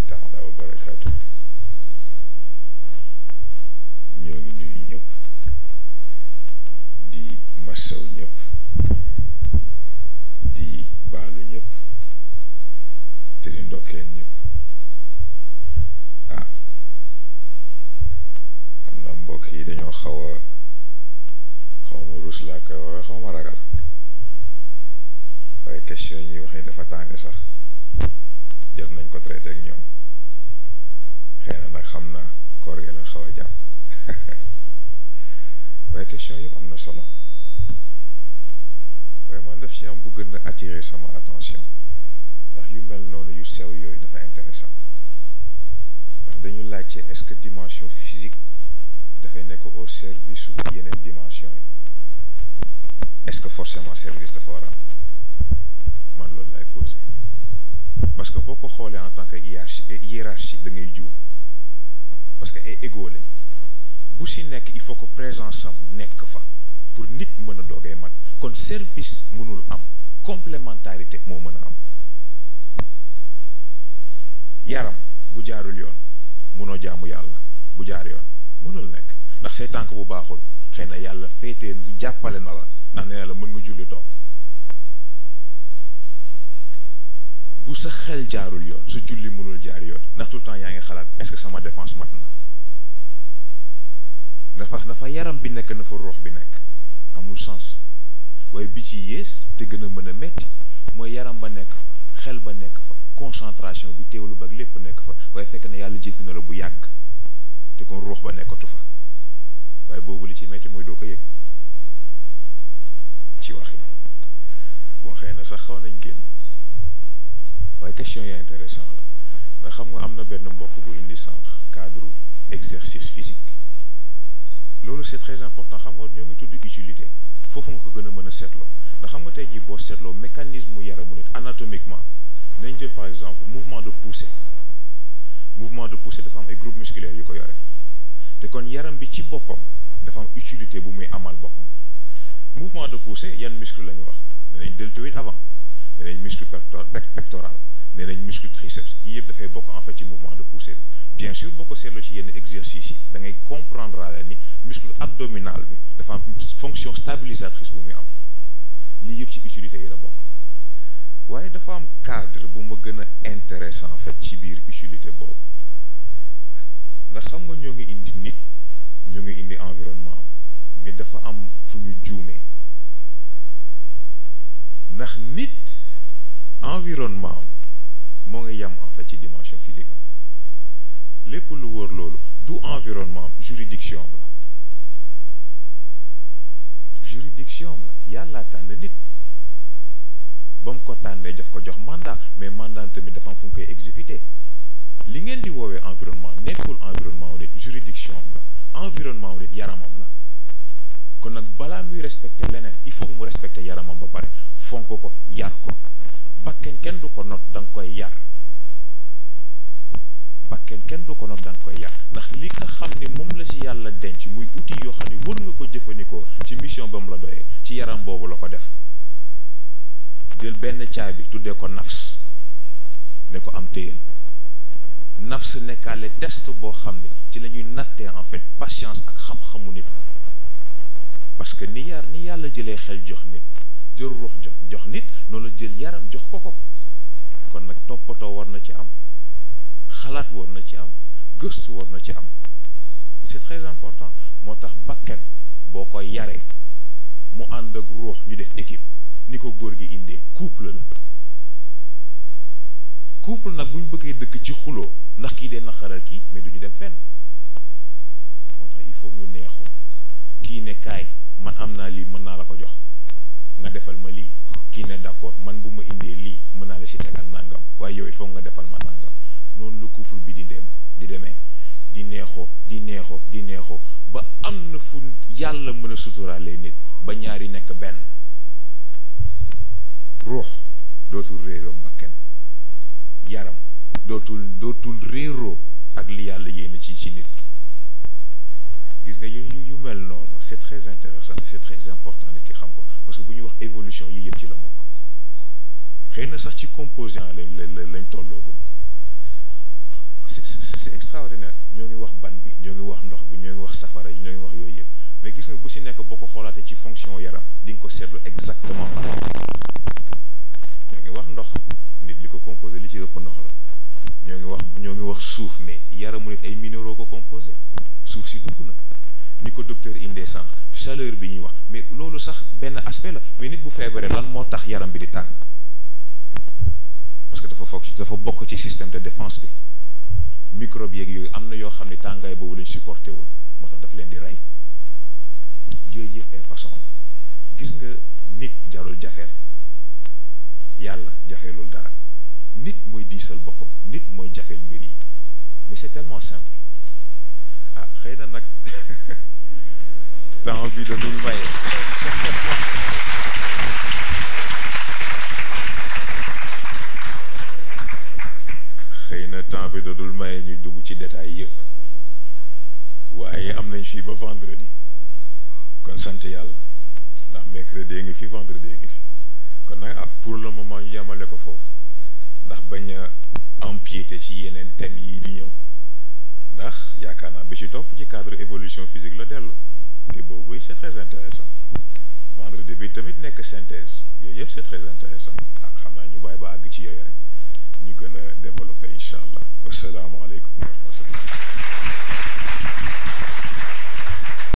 taala wa barakaatu ñoo ngi nuyu ñëpp di massaw ñëpp di baalu ñëpp te di ndokkeel ñëpp ah xam na mbokk yi dañoo xaw a xaw ma rus laa koy waxee xaw ma ragal waaye question yi wax ni dafa tàng sax jot nañ ko traité ak ñoom xëy na nag xam naa koor gi leen xaw a jàpp waaye question yëpp am na solo waaye man def ci am bu gën a attirer sama attention ndax yu mel noonu yu sew yooyu dafa intéressant ndax dañu laajte est-ce que dimension physique dafay nekk au service su yeneen dimension yi est-ce que forcément service dafa war a am man loolu laay posé parce que boo ko xoolee en tant que hiérarchie hiérarchie da ngay juum parce que ay égo lañ bu si nekk il faut que présence am nekk fa pour nit mën a doogee mat kon service mënul am complémentarité moo mën a am yaram bu jaarul yoon mënoo jaamu yàlla bu jaar yoon mënul nekk ndax say tànk bu baaxul xëy na yàlla féetee jàppale na la ndax nee na la mën nga julli toog bu sa xel jaarul yoon sa julli mënul jaar yoon ndax tout le temps yaa ngi xalaat est-ce que sama dépense mat na dafa dafa yaram bi nekk na fa ruux bi nekk amul sens waaye bi ci yées te gën a mën a metti mooy yaram ba nekk fa xel ba nekk fa concentration bi teewlu ba ak lépp nekk fa waaye fekk na yàlla jéppi na la bu yàgg te kon ruux ba nekkatu fa waaye boobu li ci metti mooy doo ko yëg ci wax yi bon xëy na sax xaw nañ génn waaye question yi intéressant la ndax xam nga am na benn mbokk bu indi sànq cadre exercice physique loolu c'est très important xam nga ñoo ngi tudd utilité foofu nga ko gën a mën a seetloo ndax xam nga tey jii boo seetloo mécanisme mu yaramu nit anatomiquement nañ jël par exemple mouvement de poussée mouvement de poussée dafa am ay groupe musculaire yu ko yore te kon yaram bi ci boppam dafa am utilité bu muy amal boppam mouvement de poussée yan muscle la ñu wax nee nañ deltoïde avant nee nañ muscle pectoral nee nañ muscle triceps yii yëpp dafay bokk en fait ci mouvement de poussée bi bien sûr boo ko seetloo ci yenn exercices yi da ngay comprendre la ni muscle abdominal bi dafa am fonction stabilisatrice bu muy am lii yëpp ci utilité yi la bokk waaye dafa am cadre bu ma gën a intéressant en fait ci biir utilité boobu ndax xam nga ñoo ngi indi nit ñoo ngi indi environnement am mais dafa am fu ñu juumee ndax nit environnement am moo ngi yem en fait ci dimension physique am lépp lu wër loolu du environnement am juridiction am la juridiction am la yàlla tànn nit ba mu ko tànnee daf ko jox mandat mais mandat tamit dafa am fu mu koy exécuter li ngeen di woowee environnement nekkul environnement wu nit juridiction am la environnement wu nit yaramam la kon nag balaa muy respecter leneen il faut que mu respecter yaramam ba pare fonk ko yar ko bakken kenn du ko not da nga koy yar bakken kenn du ko not da nga koy yar ndax li nga xam ni moom la ci yàlla denc muy outil yoo xam ni war nga ko jëfandikoo ci mission ba mu la doyee ci yaram boobu la ko def jël benn caabi tuddee ko nafs ne ko am téyel nafs nekkaale test boo xam ne ci la ñuy nattee en fait patience ak xam-xamu nit parce que ni yar ni yàlla jëlee xel jox nit jël ruux jox jox nit noonu la jël yaram jox ko ko kon nag toppatoo war na ci am xalaat war na ci am gëstu war na ci am c'est très important moo tax bakken boo ko yaree mu ànd ak ruux ñu def équipe ni ko góor gi indee couple la couple nag bu ñu bëggee dëkk ci xuloo ndax kii dee naqaral kii mais du ñu dem fenn moo tax il faut ñu neexoo kii ne kaay man am naa lii mën naa la ko jox nga defal ma lii kii ne d'accord man bu ma indee lii mën naa la si tegal nangam waaye yow it foog nga defal ma nangam noonu la couple bi di dem di demee di neexoo di neexoo di neexoo ba am na fu yàlla mën a suturaalee nit ba ñaari nekk benn ruux dootul réeroo bakken yaram dootul dootul réeroo ak li yàlla yéene ci ci nit gis nga yu yu mel noonu c'est très intéressant et c'est très important nit ki xam ko parce que bu ñuy wax évolution yi yëpp ci la bokk xëy na sax ci composant lañ lañ lañ tolloogum c'est c'est extraordinaire ñoo ngi wax ban bi ñoo ngi wax ndox bi ñoo ngi wax safara yi ñoo ngi wax yooyu yëpp mais gis nga bu si nekk boo ko xoolaatee ci fonction yaram di nga ko seetlu exactement par ñoo ngi wax ndox nit li ko composé li ci ëpp ndox la ñoo ngi wax ñoo ngi wax suuf mais yaramu nit ay minéraux ko composé suuf si dugg na ni ko docteur indee sànq chaleur bi ñuy wax mais loolu sax benn aspect la mais nit bu feebaree lan moo tax yaram bi di tàng parce que dafa foog dafa bokk ci système de défense bi microbe yeeg yooyu am na yoo xam ne tàngaay boobu lañ supporté wul moo tax daf leen di rey yooyu yëpp ay façon la gis nga nit jarul jafeel yàlla jafelul dara nit mooy diisal boppam nit mooy jafeel mbir yi mais c'est tellement simple ah xëy na nag temps bi da dul maye xëy na temps bi da dul maye ñuy dugg ci détails yëpp waaye am nañ fii ba vendredi kon sant yàlla ndax mercredi ngi fi vendredi ngi fi kon nag ah pour le moment ñu yemale ko foofu ndax bañ a empiéter ci yeneen thèmes yi di ñëw ndax yaakaar naa bi ci topp ci cadre évolution physique la dellu te boobu yi c'est très intéressant vendredi bi tamit nekk synthèse yooyu yëpp c'est très intéressant ah xam naa ñu bàyyi ba àgg ci yooyu rek ñu gën a développer incha allah wasalaamaaleykum wa rahmatullah